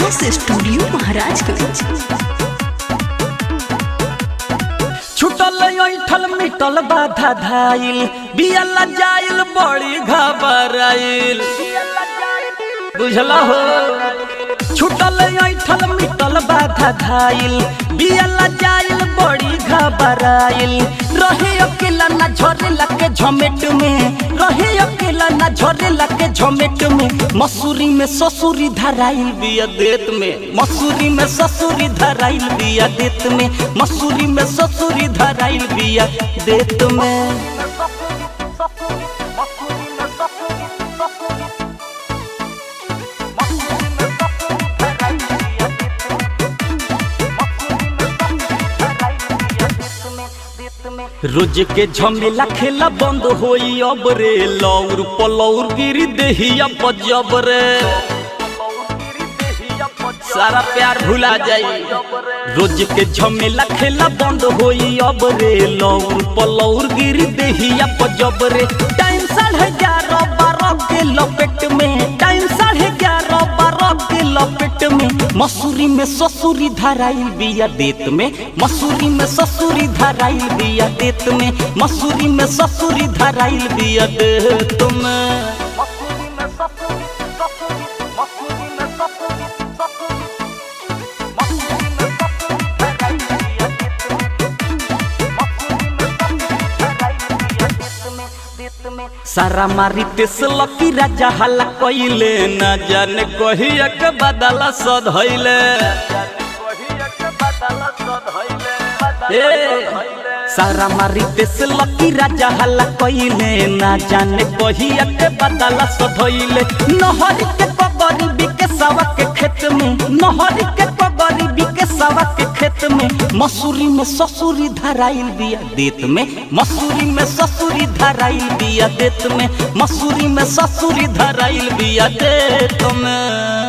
RS studio Maharajganj छुटल ऐठल मिटल बाधा धाइल बियला जाइल बड़ी घबराइल बुझला हो छुटल ऐठल मिटल बाधा धाइल बियला जाइल बड़ी घबराइल रहे अकेला ना झरेला के झमेट में रहे अकेला ना झरेला के झमेट में मसूरी में ससुरी धराइल बिया देत में मसूरी में ससुरी धराइल बिया देत में मसूरी में ससुरी धराइल बिया देत में रोज के झमेला खेला बंद होई अब रे लौर पलौर गिरी देहिया बजब रे सारा प्यार भुला जाई रोज के झमेला खेला बंद होई अब रे लौर पलौर गिरी देहिया बजब रे टाइम साढ़े ग्यारह बारह के लपेट में टाइम साढ़े ग्यारह बारह के लपेट में मसूरी में ससुरी धराइल बिया देत में मसूरी में ससुरी धराइल बिया देत में मसूरी में ससुरी धराइल बिया देत में सारा मारी तेस लकी राजा हल्ला कइले न जाने कहिया के बदला सधैले ए सारा मारी तेस लकी राजा हल्ला कइले न जाने कहिया के बदला सधैले नहर के कबरी बिके सवा के खेत में नहर के कबरी बिके सवा के खेत में मसूरी में ससुरी धराइल बिया देत में मसूरी में ससुरी धराइल बिया देत में मसूरी में ससुरी धराइल बिया देत में